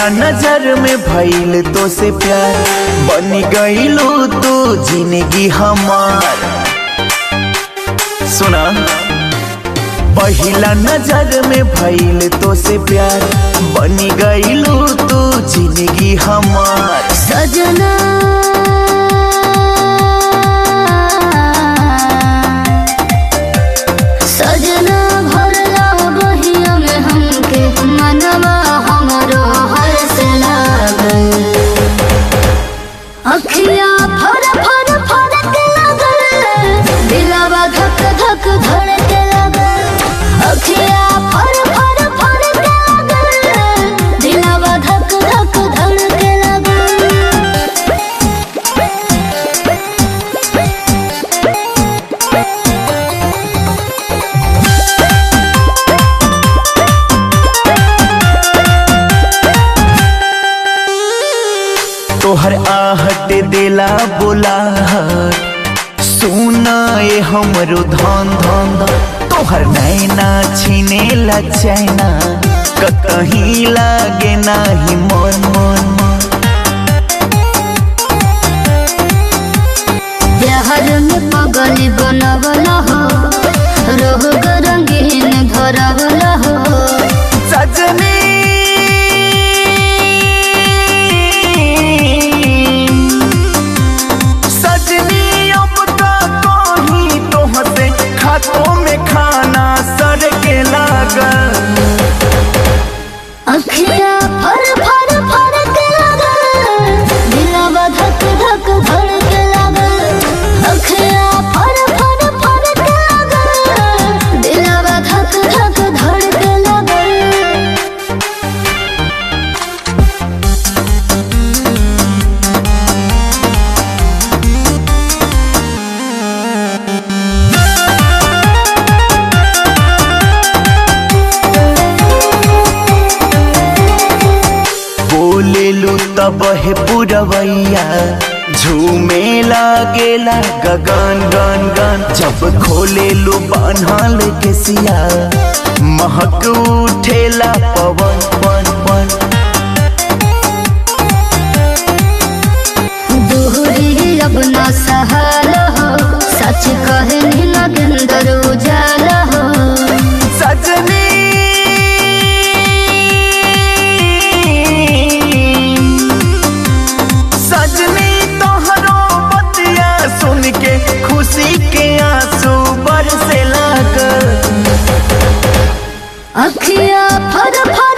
नजर में भइल तो से प्यार बन गईलू तू जिंदगी हमार सुना पहिला नजर में भइल तो से प्यार बन गईलू तू जिंदगी हमार सजना सजना भरला बहिया में हमके मनवा हमरो हर्ष लागल अखिया फर फर फरक लागल दिलवा धक धक धड़क लागल अखिया फर फर फरक लागल दिलवा धक धक धड़क लागल तोहर आहट दिला बोला सुना ये हमरो धन धन धन। तोहर नैना छीने ला चैना कहीं लागे नाही मन मन मन बिहार में पगली बनवला हो रोग रंगीन धरवला हो सजनी सजनी अब का कहीं तो हंसे खातों में खाना सर के लागल अखिया फर फर फरक लागल दिलवा धक धक धड़क लागल अखिया फर फर फरक लागल दिलवा धक धक धड़क लागल बोलेलू तब है पुरवैया झूमे लागेला गगन गन गन जब खोलेलू बान्हल के सिया महक उठेला पवन पन पन दूरी अब न सहल हो सच कहे नगेंदर उजाल हो सजनी सजनी तोहरो बतिया सुन के खुशी के आंसू बरसे लागल अखिया फर फर